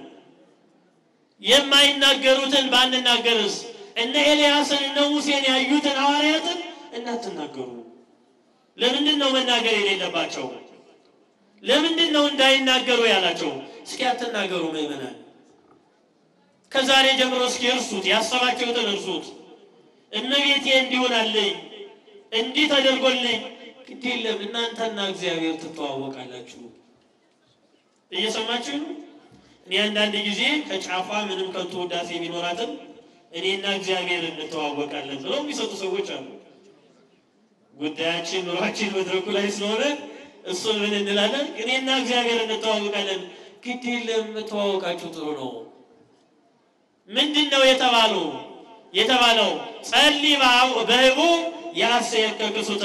የማይናገሩትን ባንናገርስ እነ ኤልያስን እነ ሙሴን ያዩትን ሐዋርያትን እናትናገሩ። ለምንድን ነው መናገር የሌለባቸው? ለምንድን ነው እንዳይናገሩ ያላቸው? እስኪ አትናገሩ ምዕመናን። ከዛሬ ጀምሮ እስኪ እርሱት፣ ያሰባችሁትን እርሱት። እመቤቴ እንዲሆናለኝ እንዲህ ተደርጎልኝ ግድ የለም እናንተና እግዚአብሔር ትተዋወቃላችሁ። እየሰማችሁ ነው። እኔ አንዳንድ ጊዜ ከጫፏ ምንም ከንቱ ውዳሴ ቢኖራትም እኔና እግዚአብሔር እንተዋወቃለን ብለው የሚሰጡ ሰዎች አሉ። ጉዳያችን ኑሯችን መድረኩ ላይ ስለሆነ እሱን ምን እንላለን? እኔና እግዚአብሔር እንተዋወቃለን። ግድ የለም ተዋወቃችሁ ጥሩ ነው። ምንድን ነው የተባሉ የተባለው ጸልይ በህቡ ያሴከ ክሱተ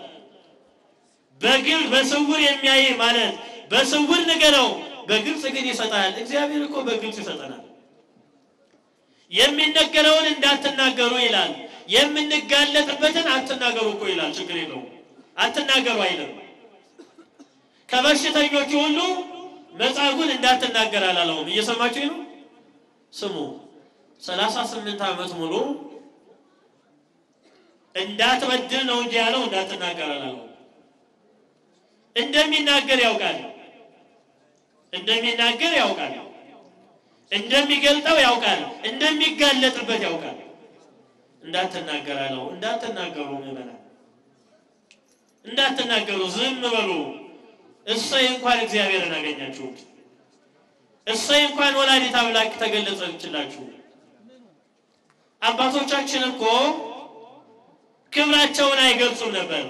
በግልጽ በስውር የሚያይ ማለት በስውር ንገረው፣ በግልጽ ግን ይሰጣል። እግዚአብሔር እኮ በግልጽ ይሰጠናል። የሚነገረውን እንዳትናገሩ ይላል። የምንጋለጥበትን አትናገሩ እኮ ይላል። ችግር የለውም አትናገሩ አይልም። ከበሽተኞቹ ሁሉ መጻጉዕን እንዳትናገር አላለውም። እየሰማችሁ ነው? ስሙ ሰላሳ ስምንት ዓመት ሙሉ እንዳትበድል ነው እንጂ ያለው እንዳትናገር አላለውም። እንደሚናገር ያውቃል። እንደሚናገር ያውቃል። እንደሚገልጠው ያውቃል። እንደሚጋለጥበት ያውቃል። እንዳትናገር አለው። እንዳትናገሩ ምዕመናን እንዳትናገሩ፣ ዝም በሉ። እሰይ እንኳን እግዚአብሔርን አገኛችሁት። እሰይ እንኳን ወላዲት አምላክ ተገለጸችላችሁ። አባቶቻችን እኮ ክብራቸውን አይገልጹም ነበር።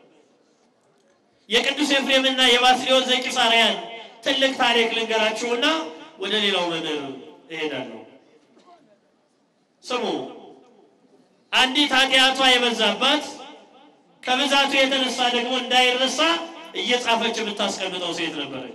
የቅዱስ ኤፍሬምና የባስልዮስ ዘቂሳርያን ትልቅ ታሪክ ልንገራችሁና ወደ ሌላው መምህር እሄዳለሁ። ስሙ። አንዲት ኃጢአቷ የበዛባት ከብዛቱ የተነሳ ደግሞ እንዳይረሳ እየጻፈች የምታስቀምጠው ሴት ነበረች።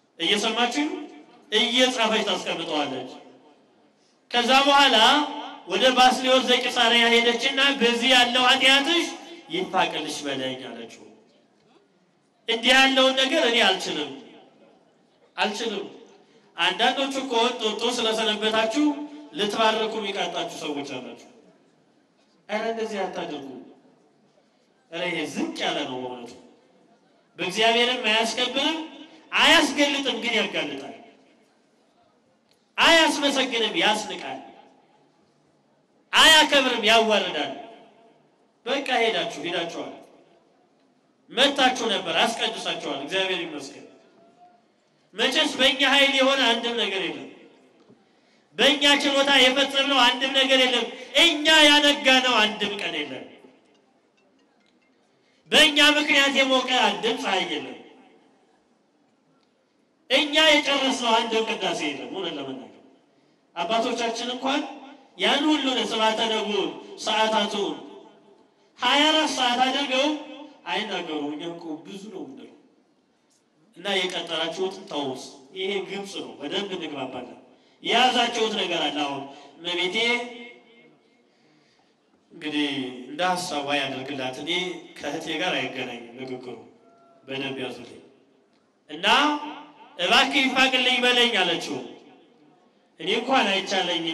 እየሰማችሁ እየጻፈች ታስቀምጠዋለች። ከዛ በኋላ ወደ ባስልዮስ ዘቂሳርያ ሄደችና በዚህ ያለው ኃጢአትሽ ይፋቅልሽ በለኝ አለችው። እንዲህ ያለውን ነገር እኔ አልችልም አልችልም። አንዳንዶቹ እኮ ጦጦ ስለሰነበታችሁ ልትባረኩ የሚቃጣችሁ ሰዎች አላችሁ። ኧረ እንደዚህ አታደርጉ። ኧረ ይሄ ዝቅ ያለ ነው በእውነቱ በእግዚአብሔርም አያስከብርም፣ አያስገልጥም፣ ግን ያጋልጣል። አያስመሰግንም፣ ያስንቃል። አያከብርም፣ ያዋርዳል። በቃ ሄዳችሁ ሄዳችኋል፣ መታችሁ ነበር፣ አስቀድሳችኋል። እግዚአብሔር ይመስገን። መቼስ በእኛ ኃይል የሆነ አንድም ነገር የለም። በእኛ ችሎታ የፈጸምነው አንድም ነገር የለም። እኛ ያነጋነው አንድም ቀን የለም። በእኛ ምክንያት የሞቀ አንድም ፀሐይ የለም። እኛ የጨረስነው አንድም ቅዳሴ የለም። እውነት ለመናገር አባቶቻችን እንኳን ያን ሁሉ ስብሐተ ነግህ ሰዓታቱን ሀያ አራት ሰዓት አድርገው አይናገሩ። እኛ እኮ ብዙ ነው ምንድነው እና የቀጠራችሁትን ተውስ። ይሄ ግብፅ ነው። በደንብ እንግባባለን። የያዛችሁት ነገር አለ። አሁን እመቤቴ እንግዲህ እንደ ሀሳቧ ያደርግላት። እኔ ከእህቴ ጋር አይገናኝም ንግግሩ። በደንብ ያዙልኝ እና እባክህ ይፋቅልኝ በለኝ አለችው። እኔ እንኳን አይቻለኝም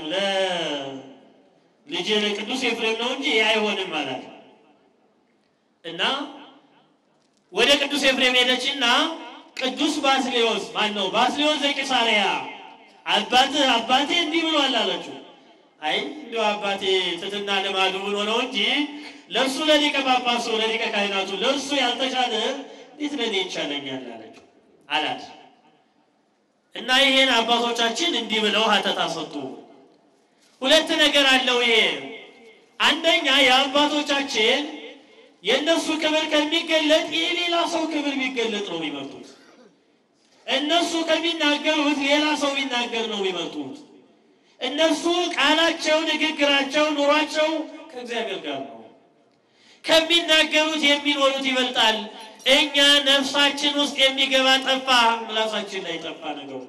ለልጄ ለቅዱስ ኤፍሬም ነው እንጂ ይህ አይሆንም አላት እና ወደ ቅዱስ ኤፍሬም ሄደችና ቅዱስ ባስሌዎስ ማን ነው? ባስሌዎስ ዘቂሳርያ አባትህ አባቴ እንዲህ ብሏል አለችው። አይ እንዲሁ አባቴ ትትና ልማዱ ብሎ ነው እንጂ ለእሱ ለሊቀ ጳጳሱ ለሊቀ ካህናቱ ለእሱ ያልተቻለ እንዴት ለእኔ ይቻለኛል አለችው አላት። እና ይሄን አባቶቻችን እንዲህ ብለው ሀተታ ሰጡ። ሁለት ነገር አለው ይሄ። አንደኛ የአባቶቻችን የእነሱ ክብር ከሚገለጥ የሌላ ሰው ክብር ቢገለጥ ነው የሚመርጡት። እነሱ ከሚናገሩት ሌላ ሰው ቢናገር ነው የሚመርጡት። እነሱ ቃላቸው፣ ንግግራቸው፣ ኑሯቸው ከእግዚአብሔር ጋር ነው። ከሚናገሩት የሚኖሩት ይበልጣል። እኛ ነፍሳችን ውስጥ የሚገባ ጠፋ፣ ምላሳችን ላይ ጠፋ ነገሩ።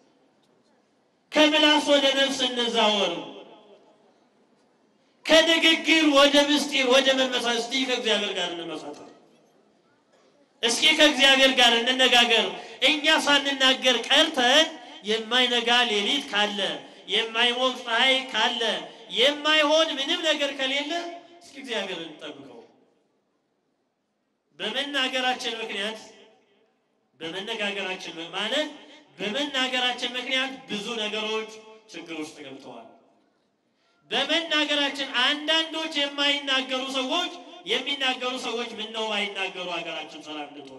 ከምላስ ወደ ነፍስ እንዛወር፣ ከንግግር ወደ ምስጢር ወደ መመሳት። እስቲ ከእግዚአብሔር ጋር እንመሳጠር፣ እስኪ ከእግዚአብሔር ጋር እንነጋገር። እኛ ሳንናገር ቀርተን የማይነጋ ሌሊት ካለ የማይሞቅ ፀሐይ ካለ የማይሆን ምንም ነገር ከሌለ እስኪ እግዚአብሔር እንጠብቀው። በመናገራችን ምክንያት በመነጋገራችን ማለት በመናገራችን ምክንያት ብዙ ነገሮች ችግር ውስጥ ገብተዋል። በመናገራችን አንዳንዶች የማይናገሩ ሰዎች የሚናገሩ ሰዎች ምነው ባይናገሩ ሀገራችን ሰላም እንድትሆን፣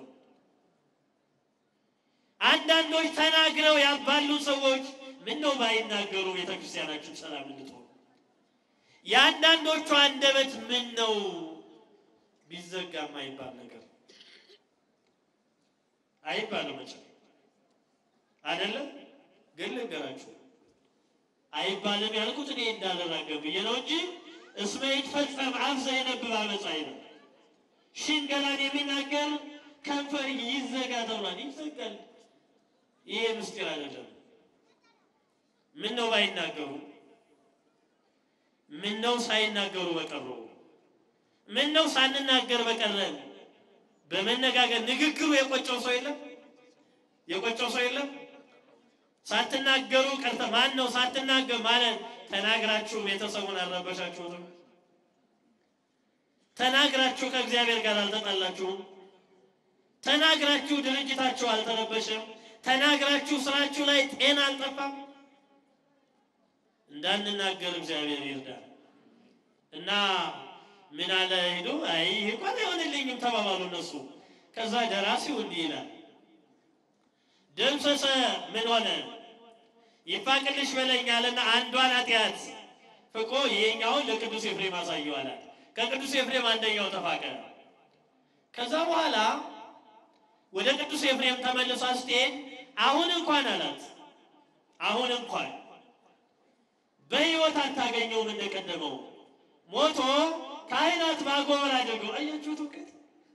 አንዳንዶች ተናግረው ያባሉ ሰዎች ምነው ባይናገሩ ቤተክርስቲያናችን ሰላም እንድትሆን፣ የአንዳንዶቹ አንደበት ምን ነው ቢዘጋ የማይባል ነገር አይባልም። መቼም አይደለም ግን ልንገራችሁ አይባልም ያልኩት እኔ እንዳልራገብ ብዬ ነው እንጂ እስመ ይትፈጸም አፍ ዘየነብብ አመፃ ነው። ሽንገላን የሚናገር ከንፈር ይዘጋ ተብሏል። ይዘጋል። ይሄ ምስጢር አይደለም። ምን ነው ባይናገሩ፣ ምን ነው ሳይናገሩ በቀሩ፣ ምን ነው ሳንናገር በቀረን። በመነጋገር ንግግሩ የቆጨው ሰው የለም፣ የቆጨው ሰው የለም። ሳትናገሩ ቀርተ ማን ነው ሳትናገር ማለት ተናግራችሁ ቤተሰቡን አልረበሻችሁትም? ተናግራችሁ ከእግዚአብሔር ጋር አልተጣላችሁም? ተናግራችሁ ድርጅታችሁ አልተረበሸም? ተናግራችሁ ስራችሁ ላይ ጤና አልጠፋም? እንዳንናገር እግዚአብሔር ይርዳል። እና ምን አለ ሄዶ አይ እንኳን አይሆንልኝም ተባባሉ እነሱ። ከዛ ደራሲው እንዲህ ይላል ደምሰሰ ምን ሆነ ይፋቅልሽ በለኛልና አንዷን ኃጢአት ፍቆ ይሄኛውን ለቅዱስ ኤፍሬም አሳየው አላት። ከቅዱስ ኤፍሬም አንደኛው ተፋቀ። ከዛ በኋላ ወደ ቅዱስ ኤፍሬም ተመልሳ ስትሄድ አሁን እንኳን አላት አሁን እንኳን በሕይወት አታገኘውም እንደቀደመው ሞቶ ካህናት ማጎበር አድርገው አያችሁት እውቀት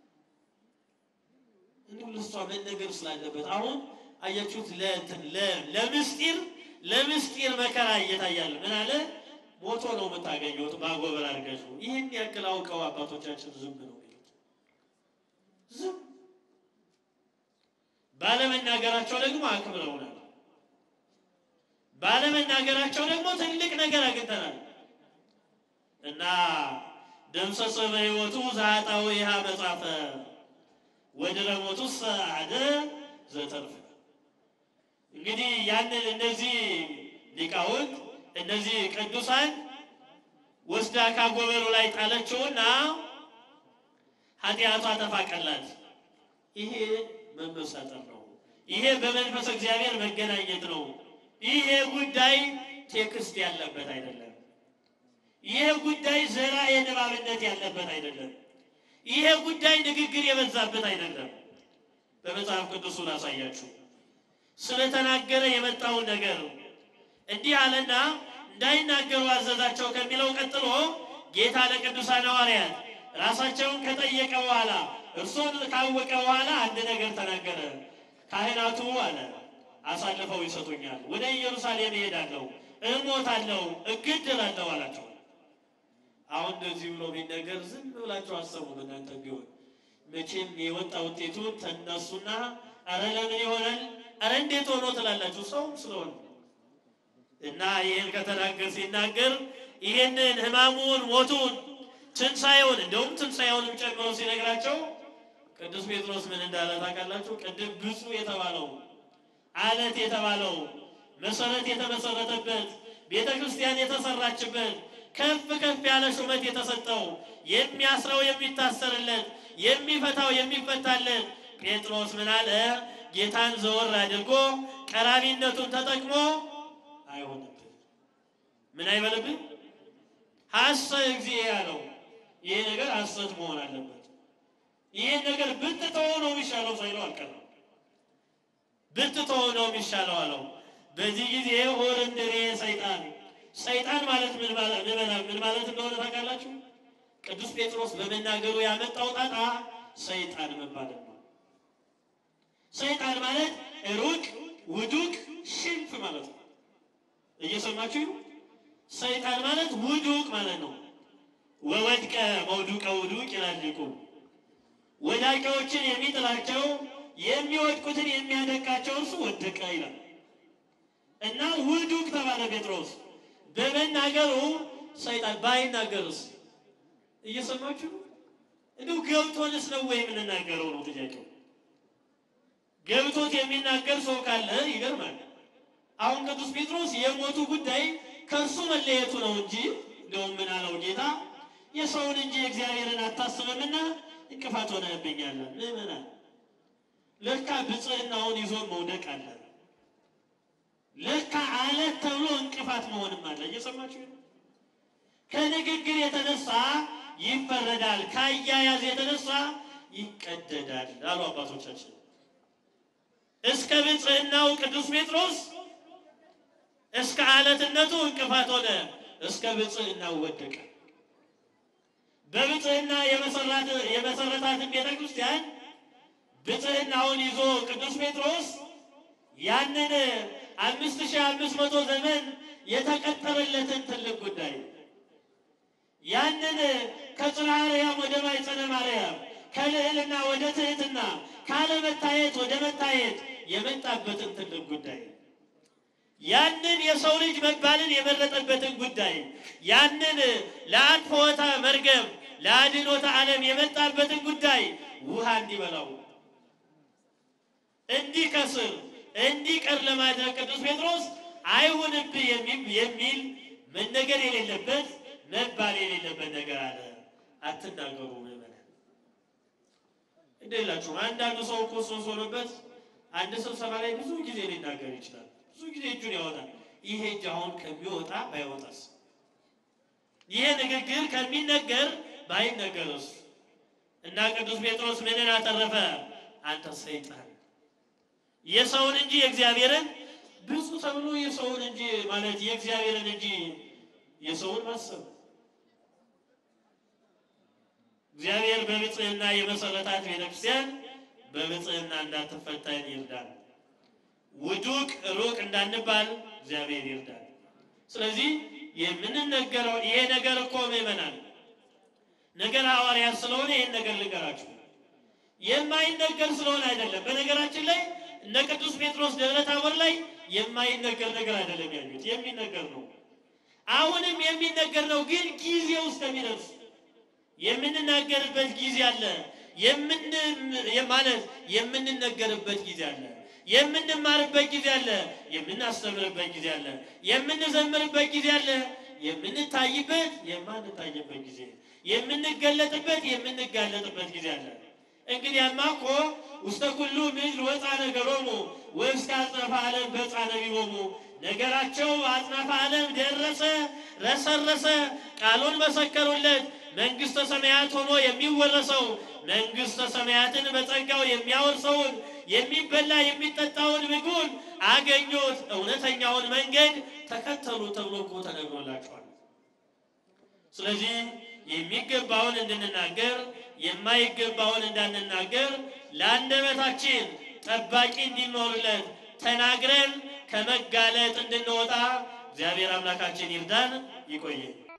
እንዲሁ ልሷ መነገር ስላለበት አሁን አያችሁት ለእንትን ለምስጢር ለምስጢር መከራ እየታያለ ምን አለ ሞቶ ነው የምታገኙት በአጎበር አድርገሽ። ይህን ያክል አውቀው አባቶቻችን ዝም ነው የሚሉት። ዝም ባለመናገራቸው ደግሞ አክብረውናል። ባለመናገራቸው ደግሞ ትልቅ ነገር አግኝተናል እና ደምሰሰ በሕይወቱ ዛጣው ይሃ መጻፈ ወድረ ሞቱ ሰዓደ ዘተርፈ። እንግዲህ ያንን እነዚህ ሊቃውንት እነዚህ ቅዱሳን ወስዳ ካጎበሩ ላይ ጣለችውና ኃጢአቷ ተፋቀላት። ይሄ መመሳጠር ነው። ይሄ በመንፈስ እግዚአብሔር መገናኘት ነው። ይሄ ጉዳይ ቴክስት ያለበት አይደለም። ይሄ ጉዳይ ዘራ የንባብነት ያለበት አይደለም። ይሄ ጉዳይ ንግግር የበዛበት አይደለም። በመጽሐፍ ቅዱሱ ላሳያችሁ ስለተናገረ የመጣውን ነገር እንዲህ አለና እንዳይናገሩ አዘዛቸው ከሚለው ቀጥሎ ጌታ ለቅዱሳን ሐዋርያት ራሳቸውን ከጠየቀ በኋላ እርሱን ካወቀ በኋላ አንድ ነገር ተናገረ። ካህናቱ አለ አሳልፈው ይሰጡኛል፣ ወደ ኢየሩሳሌም እሄዳለሁ፣ እሞታለሁ፣ እገደላለሁ አላቸው። አሁን እንደዚህ ብሎ ቢነገር ዝም ብላችሁ አሰቡ። እናንተ ቢሆን መቼም የወጣ ውጤቱን ተነሱና አረ ለምን ይሆናል፣ አረ እንዴት ሆኖ ትላላችሁ። ሰውም ስለሆነ እና ይህን ከተናገር ሲናገር ይህንን ሕማሙን ሞቱን ትንሣኤውን እንደውም ትንሣኤውንም ጨምሮ ሲነግራቸው ቅዱስ ጴጥሮስ ምን እንዳለ ታውቃላችሁ? ቅድም ብፁዕ የተባለው አለት የተባለው መሰረት የተመሰረተበት ቤተ ክርስቲያን የተሰራችበት ከፍ ከፍ ያለ ሹመት የተሰጠው የሚያስረው የሚታሰርለት የሚፈታው የሚፈታለት ጴጥሮስ ምን አለ? ጌታን ዘወር አድርጎ ቀራቢነቱን ተጠቅሞ አይሆንብን ምን አይበልብን ሐሰ እግዚእ ያለው ይሄ ነገር ሐሰት መሆን አለበት። ይህን ነገር ብትተወው ነው የሚሻለው ሳይለው አልቀረም። ብትተወው ነው የሚሻለው አለው። በዚህ ጊዜ ሆር እንድሬ ሰይጣን ሰይጣን ማለት ምን ማለት ምን ማለት እንደሆነ ታውቃላችሁ? ቅዱስ ጴጥሮስ በመናገሩ ያመጣው ጣጣ ሰይጣን መባለት ነው። ሰይጣን ማለት ሩቅ፣ ውዱቅ፣ ሽንፍ ማለት ነው። እየሰማችሁ ሰይጣን ማለት ውዱቅ ማለት ነው። ወወድቀ መውዱቀ ውዱቅ ይላል ሊቁ። ወዳቂዎችን የሚጥላቸው የሚወድቁትን የሚያደቃቸው እርሱ ወደቀ ይላል እና ውዱቅ ተባለ ጴጥሮስ በመናገሩ ሰይጣን ባይናገርስ? እየሰማችሁ እንዲሁ ገብቶንስ ነው ወይ የምንናገረው ነው ጥያቄው። ገብቶት የሚናገር ሰው ካለ ይገርማል። አሁን ቅዱስ ጴጥሮስ የሞቱ ጉዳይ ከእርሱ መለየቱ ነው እንጂ እንደውም ምን አለው ጌታ የሰውን እንጂ እግዚአብሔርን አታስብምና እንቅፋት ሆነህብኛለን። ምዕመናን ለካ ብጽዕናውን ይዞ መውደቅ አለ። ለካ አለት ተብሎ እንቅፋት መሆንም አለ። እየሰማችሁ ከንግግር የተነሳ ይፈረዳል፣ ከአያያዝ የተነሳ ይቀደዳል አሉ አባቶቻችን። እስከ ብጽዕናው ቅዱስ ጴጥሮስ እስከ አለትነቱ እንቅፋት ሆነ፣ እስከ ብጽዕናው ወደቀ። በብጽዕና የመሰረታትን ቤተ ክርስቲያን ብጽዕናውን ይዞ ቅዱስ ጴጥሮስ ያንን አምስት ሺህ አምስት መቶ ዘመን የተቀጠረለትን ትልቅ ጉዳይ ያንን ከጽርሐ አርያም ወደ ማኅፀነ ማርያም ከልዕልና ወደ ትሕትና ካለመታየት ወደ መታየት የመጣበትን ትልቅ ጉዳይ ያንን የሰው ልጅ መባልን የመረጠበትን ጉዳይ ያንን ለአጥፍዖተ መርገም ለአድኅኖተ ዓለም የመጣበትን ጉዳይ ውሃ እንዲበላው እንዲከስር እንዲቀር ለማድረግ ቅዱስ ጴጥሮስ አይሁንብህ የሚል መነገር የሌለበት መባል የሌለበት ነገር አለ። አትናገሩ ምዕመናን። እንደላችሁ አንዳንዱ ሰው እኮ ሶስ ሆኖበት አንድ ስብሰባ ላይ ብዙ ጊዜ ሊናገር ይችላል። ብዙ ጊዜ እጁን ያወጣል። ይሄ እጅ አሁን ከሚወጣ ባይወጣስ? ይሄ ንግግር ከሚነገር ባይነገርስ? እና ቅዱስ ጴጥሮስ ምንን አተረፈ? አንተ ሰይጣን የሰውን እንጂ የእግዚአብሔርን ብዙ ተብሎ የሰውን እንጂ ማለት የእግዚአብሔርን እንጂ የሰውን ማሰብ እግዚአብሔር በብጽዕና የመሰረታት ቤተክርስቲያን በብጽዕና እንዳትፈተን ይርዳል። ውዱቅ ሩቅ እንዳንባል እግዚአብሔር ይርዳል። ስለዚህ የምንነገረው ይሄ ነገር እኮ ምእመናን ነገር ሐዋርያት ስለሆነ ይህን ነገር ልንገራችሁ የማይነገር ስለሆነ አይደለም። በነገራችን ላይ እነ ቅዱስ ጴጥሮስ ደብረ ታቦር ላይ የማይነገር ነገር አይደለም ያሉት፣ የሚነገር ነው። አሁንም የሚነገር ነው፣ ግን ጊዜው እስከሚደርስ የምንናገርበት ጊዜ አለ። የምን ማለት የምንነገርበት ጊዜ አለ። የምንማርበት ጊዜ አለ። የምናስተምርበት ጊዜ አለ። የምንዘምርበት ጊዜ አለ። የምንታይበት የማንታይበት ጊዜ፣ የምንገለጥበት የምንጋለጥበት ጊዜ አለ። እንግዲያማ እኮ ውስተ ኩሉ ምድር ወፃ ነገሮሙ ወእስከ አጽናፈ ዓለም በፃ ነቢቦሙ ነገራቸው አጽናፈ ዓለም ደረሰ፣ ረሰረሰ፣ ቃሉን መሰከሩለት። መንግሥተ ሰማያት ሆኖ የሚወረሰው መንግሥተ ሰማያትን በጸጋው የሚያወርሰውን የሚበላ የሚጠጣውን ምግቡን አገኙት። እውነተኛውን መንገድ ተከተሉ ተብሎ እኮ ተነግሮላቸዋል። ስለዚህ የሚገባውን እንድንናገር የማይገባውን እንዳንናገር ለአንደበታችን ጠባቂ እንዲኖርለት ተናግረን ከመጋለጥ እንድንወጣ እግዚአብሔር አምላካችን ይርዳን። ይቆየን።